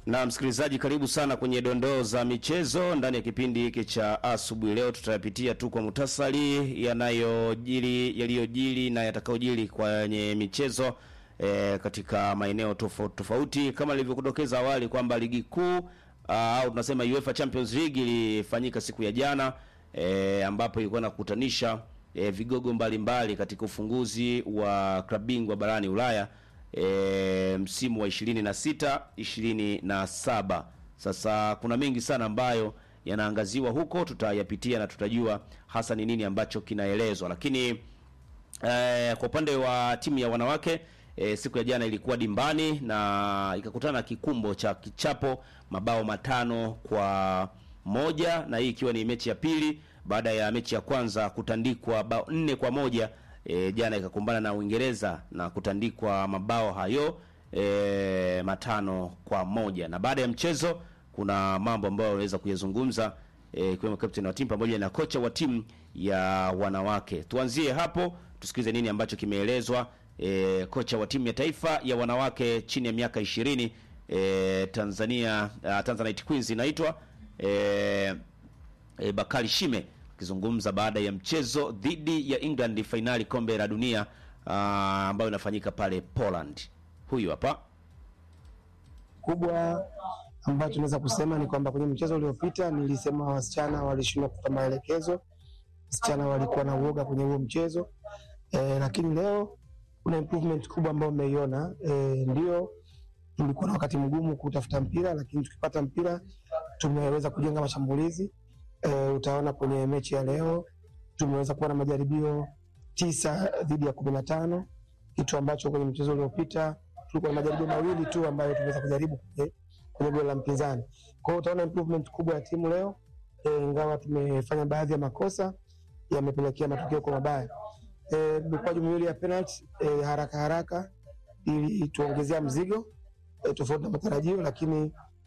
Na msikilizaji, karibu sana kwenye dondoo za michezo ndani ya kipindi hiki cha asubuhi. Leo tutayapitia tu kwa muhtasari yanayojiri, yaliyojiri na yatakayojiri kwenye michezo e, katika maeneo tofauti tofauti, kama nilivyokudokeza awali kwamba ligi kuu au tunasema UEFA Champions League ilifanyika siku ya jana e, ambapo ilikuwa inakutanisha e, vigogo mbalimbali mbali katika ufunguzi wa klabu bingwa barani Ulaya e, msimu wa 26 27. Sasa kuna mengi sana ambayo yanaangaziwa huko, tutayapitia na tutajua hasa ni nini ambacho kinaelezwa, lakini e, kwa upande wa timu ya wanawake e, siku ya jana ilikuwa dimbani na ikakutana na kikumbo cha kichapo mabao matano kwa moja, na hii ikiwa ni mechi ya pili baada ya mechi ya kwanza kutandikwa bao nne kwa moja. E, jana ikakumbana na Uingereza na kutandikwa mabao hayo e, matano kwa moja. Na baada ya mchezo kuna mambo ambayo waweza kuyazungumza ikiwemo e, captain wa timu pamoja na kocha wa timu ya wanawake. Tuanzie hapo tusikize nini ambacho kimeelezwa. E, kocha wa timu ya taifa ya wanawake chini ya miaka ishirini e, Tanzania uh, Tanzanite Queens inaitwa e, e, Bakari Shime akizungumza baada ya mchezo dhidi ya England fainali kombe la dunia uh, ambayo inafanyika pale Poland. Huyu hapa kubwa ambayo tunaweza kusema ni kwamba kwenye mchezo uliopita nilisema wasichana walishindwa kutoa maelekezo, wasichana walikuwa na uoga kwenye huo mchezo e, lakini leo kuna improvement kubwa ambayo umeiona. E, ndio tulikuwa na wakati mgumu kutafuta mpira, lakini tukipata mpira tumeweza kujenga mashambulizi e, utaona kwenye mechi ya leo tumeweza kuwa na majaribio tisa dhidi ya kumi na tano kitu ambacho kwenye mchezo uliopita tulikuwa na majaribio mawili tu ambayo tumeweza kujaribu kwenye, kwenye goli la mpinzani. Kwa hiyo utaona improvement kubwa ya timu leo e, ingawa tumefanya baadhi ya makosa yamepelekea matokeo kwa mabaya e, mikwaju miwili ya penalty e, haraka haraka ili tuongezea mzigo e, tofauti na matarajio, lakini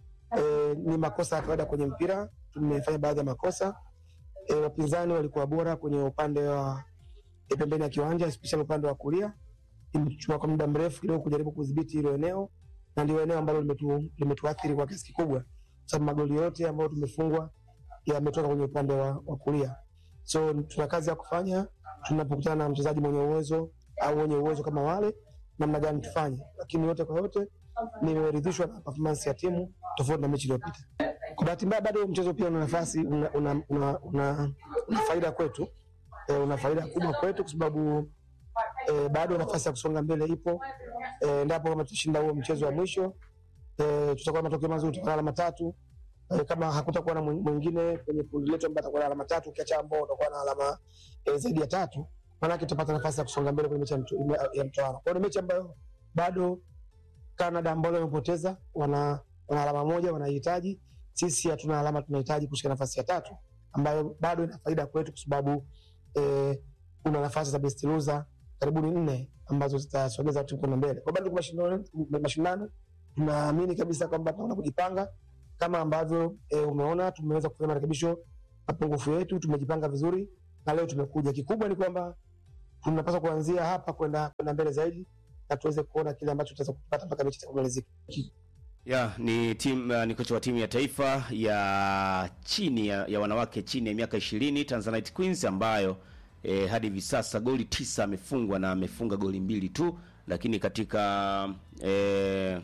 e, ni makosa ya kawaida kwenye mpira. Tumefanya baadhi ya makosa e, wapinzani walikuwa bora kwenye upande wa e, pembeni ya kiwanja especially upande wa kulia. Imechukua kwa muda mrefu kidogo kujaribu kudhibiti hilo eneo, na ndio eneo ambalo limetu, limetuathiri kwa kiasi kikubwa, sababu magoli yote ambayo tumefungwa yametoka kwenye upande wa, wa kulia. So tuna kazi ya kufanya tunapokutana na mchezaji mwenye uwezo au wenye uwezo kama wale, namna gani tufanye, lakini yote kwa yote nimeridhishwa na performance ya timu tofauti na mechi iliyopita. Kwa bahati mbaya, bado mchezo pia una nafasi una, una, una, una, una faida kwetu e, una faida kubwa kwetu kwa sababu e, bado nafasi ya kusonga mbele ipo e, endapo kama tutashinda huo mchezo wa mwisho e, tutakuwa na matokeo mazuri, tutakuwa na alama tatu e, kama hakutakuwa na mwingine kwenye kundi letu ambaye atakuwa na alama tatu, ukiacha ambao utakuwa na alama e, zaidi ya tatu, maanake tutapata nafasi ya kusonga mbele kwenye mechi ya mtoano. Kwa hiyo ni mechi ambayo bado Canada ambao wamepoteza wana, wana alama moja wanahitaji, sisi hatuna alama, tunahitaji kushika nafasi ya tatu ambayo bado ina faida kwetu kwa sababu eh, kuna nafasi za best loser karibuni nne ambazo zitasogeza timu kwenda mbele. Kwa bado mashindano, mashindano tunaamini kabisa kwamba tunaona kujipanga kama ambavyo eh, umeona tumeweza kufanya marekebisho mapungufu yetu, tumejipanga vizuri na leo tumekuja. Kikubwa ni kwamba tunapaswa kuanzia hapa kwenda kwenda mbele zaidi na tuweze kuona kile ambacho tutaweza kupata mpaka mechi itakapomalizika. Ya, ni timu uh, ni kocha wa timu ya taifa ya chini ya, ya wanawake chini ya miaka 20 Tanzanite Queens ambayo eh, hadi hivi sasa goli tisa amefungwa na amefunga goli mbili tu, lakini katika eh,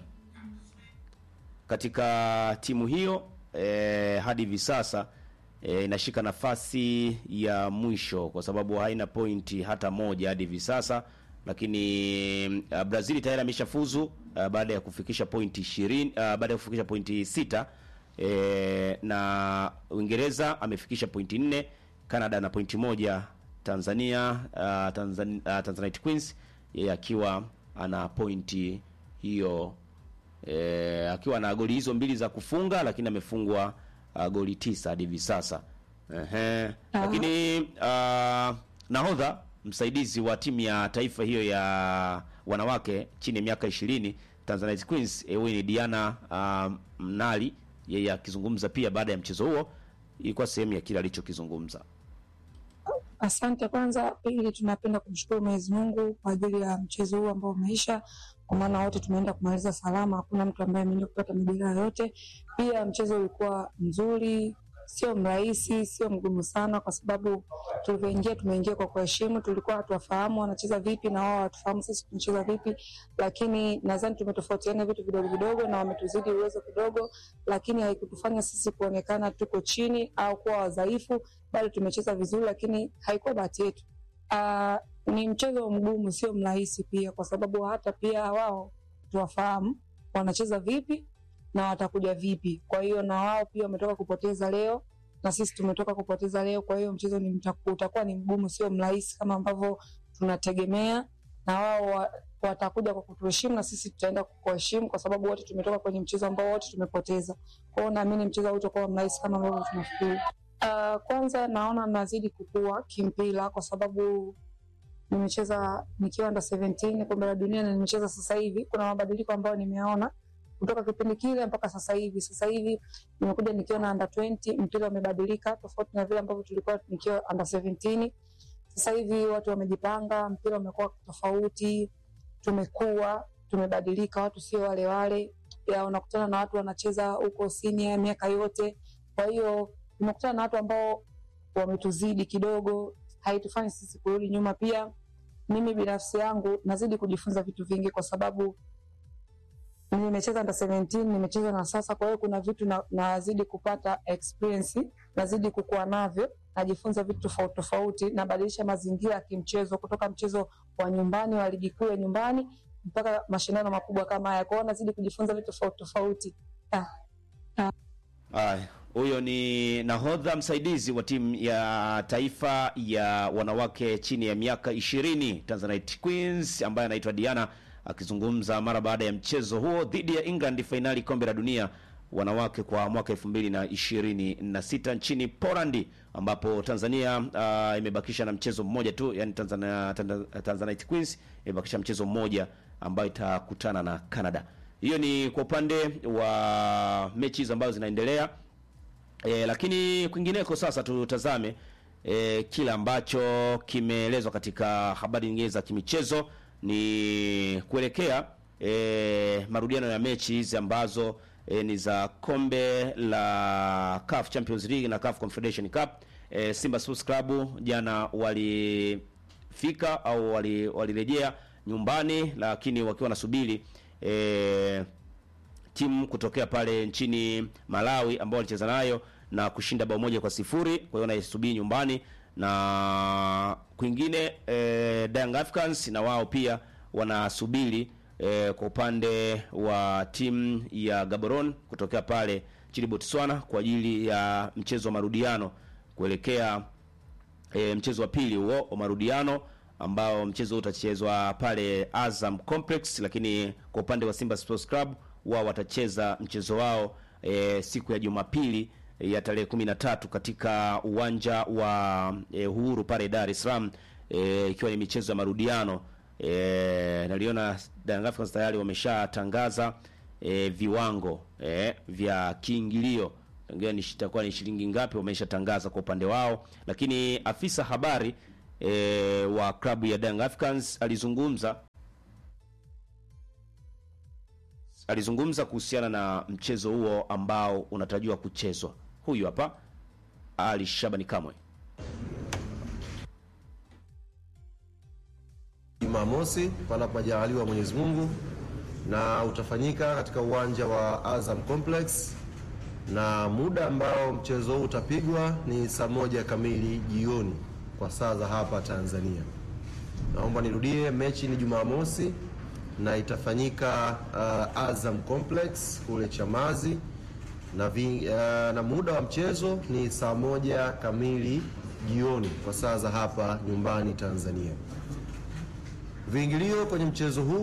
katika timu hiyo eh, hadi hivi sasa eh, inashika nafasi ya mwisho kwa sababu haina pointi hata moja hadi hivi sasa lakini uh, Brazil tayari ameshafuzu uh, baada ya kufikisha pointi 20 uh, baada ya kufikisha pointi sita e, na Uingereza amefikisha pointi nne, Canada na pointi moja, Tanzania uh, Tanzan, uh, Tanzanite Queens yeye akiwa ana pointi hiyo e, akiwa na goli hizo mbili za kufunga, lakini amefungwa uh, goli tisa hadi hivi sasa. Ehe, lakini uh, nahodha msaidizi wa timu ya taifa hiyo ya wanawake chini ya miaka 20 Tanzanite Queens huyu ni Diana uh, Mnali, yeye akizungumza pia baada ya mchezo huo, ilikuwa sehemu ya kile alichokizungumza. Asante. Kwanza pili, tunapenda kumshukuru Mwenyezi Mungu kwa ajili ya mchezo huu ambao umeisha, kwa maana wote tumeenda kumaliza salama, hakuna mtu ambaye ameenda kupata madhara yoyote. Pia mchezo ulikuwa mzuri, sio mrahisi, sio mgumu sana, kwa sababu tulivyoingia tumeingia kwa kuheshimu. Tulikuwa hatuwafahamu wanacheza vipi na wao hawatufahamu sisi tunacheza vipi, lakini nadhani tumetofautiana vitu vidogo vidogo na wametuzidi uwezo kidogo, lakini haikutufanya sisi kuonekana tuko chini au kuwa wadhaifu, bali tumecheza vizuri, lakini haikuwa bahati yetu. Uh, ni mchezo mgumu, sio mrahisi pia, kwa sababu hata pia wao tuwafahamu wanacheza vipi na watakuja vipi. Kwa hiyo na wao pia wametoka kupoteza leo na sisi tumetoka kupoteza leo. Kwa hiyo mchezo ni mtaku- utakuwa ni mgumu, sio mrahisi kama ambavyo tunategemea, na wao wa- watakuja kwa kutuheshimu na sisi tutaenda kuheshimu, kwa sababu wote tumetoka kwenye mchezo ambao wote tumepoteza. Kwa hiyo naamini mchezo hautakuwa mrahisi kama ambavyo tunafikiri. Uh, kwanza naona nazidi kukua kimpira kwa sababu nimecheza nikiwa under 17 kombe la dunia na nimecheza sasa hivi. Kuna mabadiliko ambayo nimeona kutoka kipindi kile mpaka sasa hivi. Sasa hivi nimekuja nikiwa na under 20, mpira umebadilika tofauti na vile ambavyo tulikuwa nikiwa under 17. Sasa hivi watu wamejipanga, mpira umekuwa tofauti, tumekuwa tumebadilika, watu sio wale wale. Ya unakutana na watu wanacheza huko senior miaka yote, kwa hiyo tumekutana na watu ambao wametuzidi kidogo, haitufanyi sisi kurudi nyuma. Pia mimi binafsi yangu nazidi kujifunza vitu vingi kwa sababu nimecheza under 17 nimecheza na sasa, kwa hiyo kuna vitu na, nazidi kupata experience, nazidi kukua navyo, najifunza vitu tofauti tofauti, nabadilisha mazingira ya kimchezo kutoka mchezo wa nyumbani wa ligi kuu ya nyumbani mpaka mashindano makubwa kama haya. Kwa hiyo nazidi kujifunza vitu tofauti tofauti. Ah, Haya, huyo ni nahodha msaidizi wa timu ya taifa ya wanawake chini ya miaka ishirini Tanzanite Queens ambaye anaitwa Diana akizungumza mara baada ya mchezo huo dhidi ya England fainali kombe la dunia wanawake kwa mwaka elfu mbili na ishirini na sita nchini Poland ambapo Tanzania uh, imebakisha na mchezo mmoja tu, yani Tanzania, Tanzania, Tanzanite Queens imebakisha mchezo mmoja ambayo itakutana na Canada. Hiyo ni kwa upande wa mechi hizo ambazo zinaendelea. E, lakini kwingineko sasa tutazame e, kile ambacho kimeelezwa katika habari nyingine za kimichezo ni kuelekea e, marudiano ya mechi hizi ambazo e, ni za kombe la CAF Champions League na CAF Confederation Cup. E, Simba Sports Club jana walifika au wali- walirejea nyumbani, lakini wakiwa nasubiri e, timu kutokea pale nchini Malawi ambao walicheza nayo na kushinda bao moja kwa sifuri. Kwa hiyo naisubiri nyumbani na kwingine eh, Young Africans na wao pia wanasubiri eh, kwa upande wa timu ya Gaborone kutokea pale nchini Botswana kwa ajili ya mchezo wa marudiano kuelekea e, mchezo wa pili huo wa marudiano ambao mchezo huu utachezwa pale Azam Complex, lakini kwa upande wa Simba Sports Club wao watacheza mchezo wao e, siku ya Jumapili e, ya tarehe 13 katika uwanja wa e, Uhuru pale Dar es Salaam e, ikiwa ni michezo ya marudiano e, naliona Young Africans tayari wameshatangaza e, viwango e, vya kiingilio Tangia ni itakuwa ni shilingi ngapi wameshatangaza kwa upande wao, lakini afisa habari e, wa klabu ya Young Africans alizungumza alizungumza kuhusiana na mchezo huo ambao unatarajiwa kuchezwa. Huyu hapa Ali Shabani Kamwe. Jumamosi panapo majaliwa Mwenyezi Mungu, na utafanyika katika uwanja wa Azam Complex, na muda ambao mchezo huu utapigwa ni saa moja kamili jioni kwa saa za hapa Tanzania. Naomba nirudie, mechi ni Jumamosi na itafanyika uh, Azam Complex kule Chamazi na, vi, uh, na muda wa mchezo ni saa moja kamili jioni kwa saa za hapa nyumbani Tanzania. Viingilio kwenye mchezo huu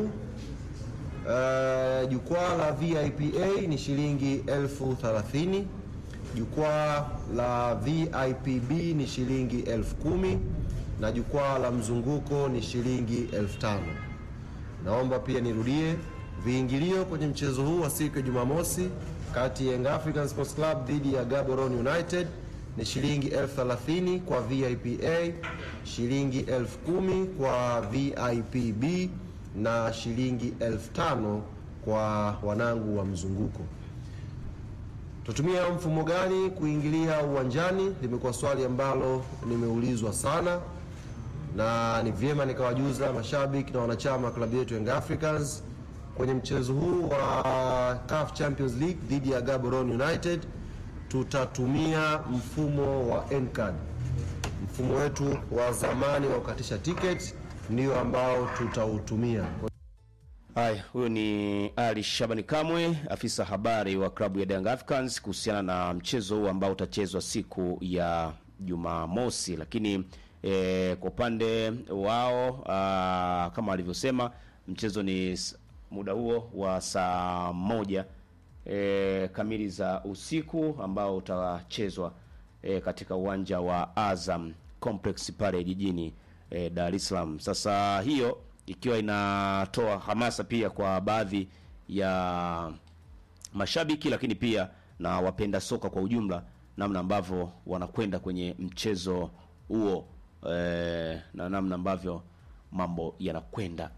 uh, jukwaa la VIPA ni shilingi elfu thelathini. Jukwaa la VIPB ni shilingi elfu kumi na jukwaa la mzunguko ni shilingi elfu tano. Naomba pia nirudie, viingilio kwenye mchezo huu wa siku ya Jumamosi kati ya Young African Sports Club dhidi ya Gaborone United ni shilingi elfu thelathini kwa VIP A, shilingi elfu kumi kwa VIP B na shilingi elfu tano kwa wanangu wa mzunguko. Tutumia mfumo gani kuingilia uwanjani? Limekuwa swali ambalo nimeulizwa sana, na ni vyema nikawajuza mashabiki na wanachama wa klabu yetu Young Africans kwenye mchezo huu wa CAF Champions League dhidi ya Gaborone United tutatumia mfumo wa N-card. Mfumo wetu wa zamani wa kukatisha tiketi ndio ambao tutautumia. Haya, huyo ni Ali Shabani Kamwe, afisa habari wa klabu ya Young Africans kuhusiana na mchezo huu ambao utachezwa siku ya Jumamosi. Lakini eh, kwa upande wao ah, kama alivyosema mchezo ni s- muda huo wa saa moja eh, kamili za usiku ambao utachezwa eh, katika uwanja wa Azam Complex pale jijini eh, Dar es Salaam. Sasa hiyo ikiwa inatoa hamasa pia kwa baadhi ya mashabiki lakini pia na wapenda soka kwa ujumla, namna ambavyo wanakwenda kwenye mchezo huo eh, na namna ambavyo mambo yanakwenda.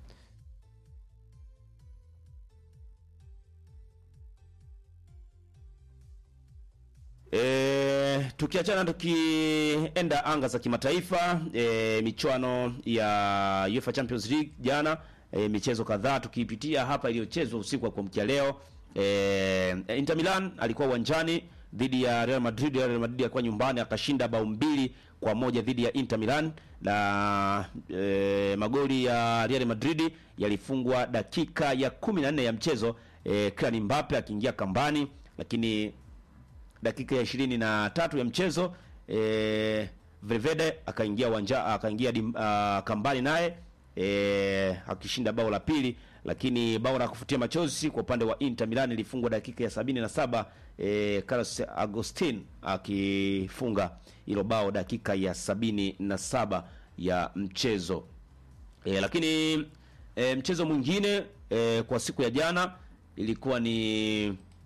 E, tukiachana tukienda anga za kimataifa e, michuano ya UEFA Champions League jana e, michezo kadhaa tukiipitia hapa iliyochezwa usiku wa kuamkia leo e, Inter Milan alikuwa uwanjani dhidi ya Real Madrid. Real Madrid alikuwa nyumbani akashinda bao mbili kwa moja dhidi ya Inter Milan na e, magoli ya Real Madrid yalifungwa dakika ya 14 ya mchezo e, Kylian Mbappe akiingia kambani lakini dakika ya ishirini na tatu ya mchezo e, Valverde akaingia uwanja akaingia dim- ah, kambani naye e, akishinda bao la pili, lakini bao la kufutia machozi kwa upande wa Inter Milan ilifungwa dakika ya sabini na saba e, Carlos Agustin akifunga hilo bao dakika ya sabini na saba ya mchezo. E, lakini e, mchezo mwingine e, kwa siku ya jana ilikuwa ni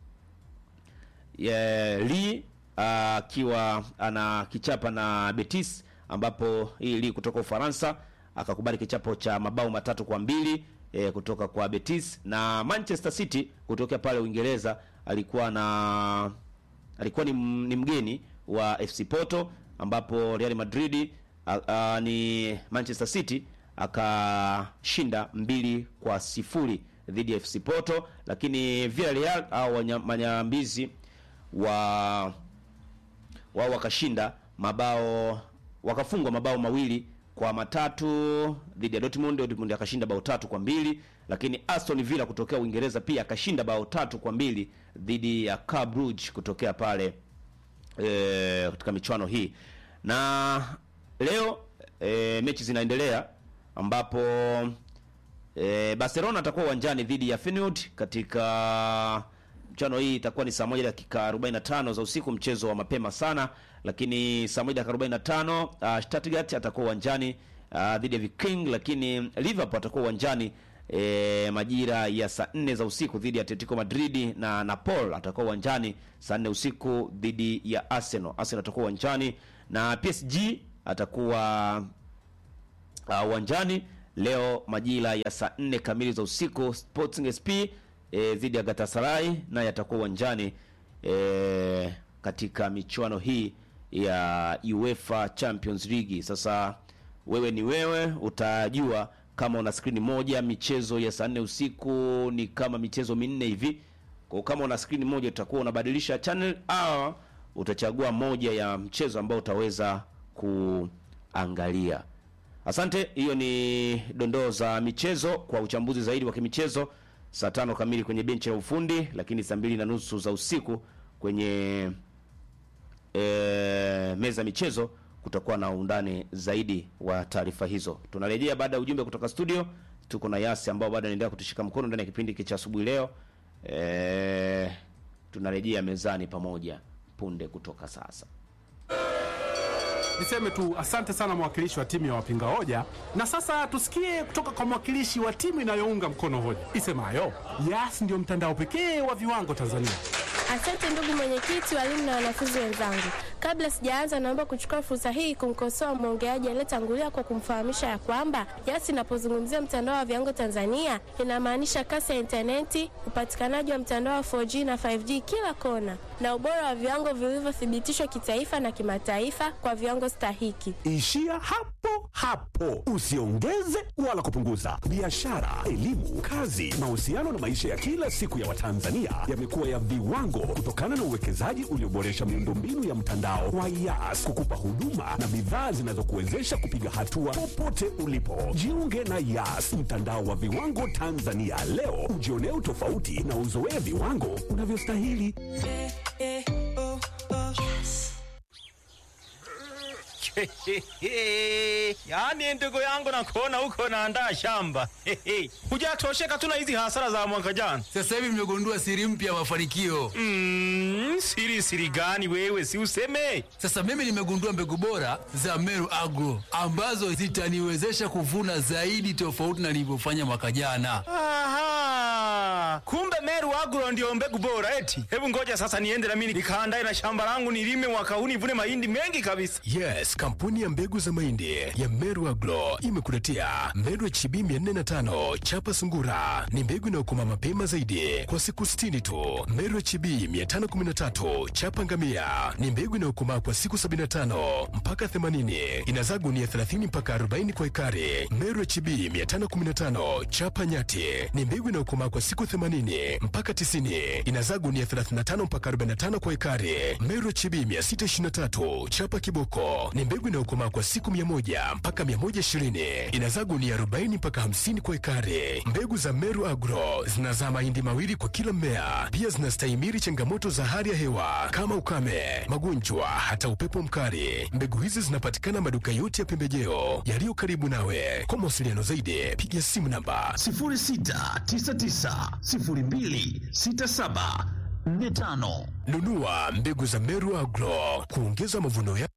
ya Lee akiwa ana kichapa na Betis ambapo hii Lee kutoka Ufaransa akakubali kichapo cha mabao matatu kwa mbili e, kutoka kwa Betis na Manchester City kutokea pale Uingereza alikuwa na alikuwa ni, m- ni mgeni wa FC Porto ambapo Real Madrid a, a, ni Manchester City akashinda mbili kwa sifuri dhidi ya FC Porto, lakini Villarreal au wanya- manyambizi wa wao wakashinda mabao wakafungwa mabao mawili kwa matatu dhidi ya Dortmund. Dortmund akashinda bao tatu kwa mbili, lakini Aston Villa kutokea Uingereza pia akashinda bao tatu kwa mbili dhidi ya Club Brugge kutokea pale e, katika michuano hii. Na leo e, mechi zinaendelea ambapo e, Barcelona atakuwa uwanjani dhidi ya Feyenoord katika mchano hii itakuwa ni saa moja dakika 45 za usiku, mchezo wa mapema sana, lakini saa moja dakika 45 uh, Stuttgart atakuwa uwanjani uh, dhidi ya Viking, lakini Liverpool atakuwa uwanjani e, majira ya saa nne za usiku dhidi ya Atletico Madrid na Napoli atakuwa uwanjani saa nne usiku dhidi ya Arsenal. Arsenal atakuwa uwanjani na PSG atakuwa uh, uwanjani leo majira ya saa nne kamili za usiku. Sporting SP e, dhidi ya Galatasaray naye atakuwa uwanjani e, katika michuano hii ya UEFA Champions League. Sasa wewe ni wewe, utajua kama una skrini moja, michezo ya saa nne usiku ni kama michezo minne hivi. Kwa kama una skrini moja, utakuwa unabadilisha channel au utachagua moja ya mchezo ambao utaweza kuangalia. Asante, hiyo ni dondoo za michezo. Kwa uchambuzi zaidi wa kimichezo, saa tano kamili kwenye benchi la ufundi, lakini saa mbili na nusu za usiku kwenye e, meza ya michezo kutakuwa na undani zaidi wa taarifa hizo. Tunarejea baada ya ujumbe kutoka studio. Tuko na Yasi ambao bado anaendelea kutushika mkono ndani ya kipindi hiki cha asubuhi leo. E, tunarejea mezani pamoja punde kutoka sasa. Niseme tu asante sana mwakilishi wa timu ya wapinga hoja, na sasa tusikie kutoka kwa mwakilishi wa timu inayounga mkono hoja isemayo Yas ndio mtandao pekee wa viwango Tanzania. Asante ndugu mwenyekiti, walimu na wanafunzi wenzangu. Kabla sijaanza, naomba kuchukua fursa hii kumkosoa mwongeaji aliyetangulia kwa kumfahamisha ya kwamba YAS inapozungumzia mtandao wa viwango Tanzania inamaanisha kasi ya intaneti, upatikanaji wa mtandao wa 4G na 5G kila kona, na ubora wa viwango vilivyothibitishwa kitaifa na kimataifa kwa viwango stahiki. Ishia hapo hapo, usiongeze wala kupunguza. Biashara, elimu, kazi, mahusiano na maisha ya kila siku ya Watanzania yamekuwa ya viwango kutokana na uwekezaji ulioboresha miundombinu ya mtandao wa YAS kukupa huduma na bidhaa zinazokuwezesha kupiga hatua popote ulipo. Jiunge na YAS, mtandao wa viwango Tanzania leo, ujionee utofauti na uzoee viwango unavyostahili. yaani ndugu yangu nakuona huko naandaa shamba hujatosheka tu na hizi hasara za mwaka jana Sasa hivi nimegundua siri mpya ya mafanikio. mm, siri siri gani wewe si useme Sasa mimi nimegundua mbegu bora za Meru Agro ambazo zitaniwezesha kuvuna zaidi tofauti na nilivyofanya mwaka jana. Aha, kumbe Meru Agro ndio mbegu bora eti. Hebu ngoja sasa niende na mimi nikaandae na shamba langu nilime mwaka huu nivune mahindi mengi kabisa. Yes, kampuni ya mbegu za mahindi ya Meru Agro imekuletea Meru HB 405 chapa sungura. Ni mbegu inayokoma mapema zaidi kwa siku 60 tu. Meru HB 513 chapa ngamia ni mbegu inayokomaa kwa siku 75 mpaka 80. Inazaa gunia 30 mpaka 40 kwa ekari. Meru HB 515 chapa nyati ni mbegu inayokomaa kwa siku 80 mpaka 90. Inazaa gunia 35 mpaka 45 kwa ekari. Meru HB 623 chapa kiboko ni mbegu inayokomaa kwa siku 100 mpaka 120. Inazaa gunia 40 mpaka 50 kwa ekari. Mbegu za Meru Agro zinazaa mahindi mawili kwa kila mmea. Pia zinastahimili changamoto za hali ya hewa kama ukame, magonjwa, hata upepo mkali. Mbegu hizi zinapatikana maduka yote ya pembejeo yaliyo karibu nawe. Kwa mawasiliano zaidi, piga simu namba 0699026745. Nunua mbegu za Meru Agro kuongeza mavuno ya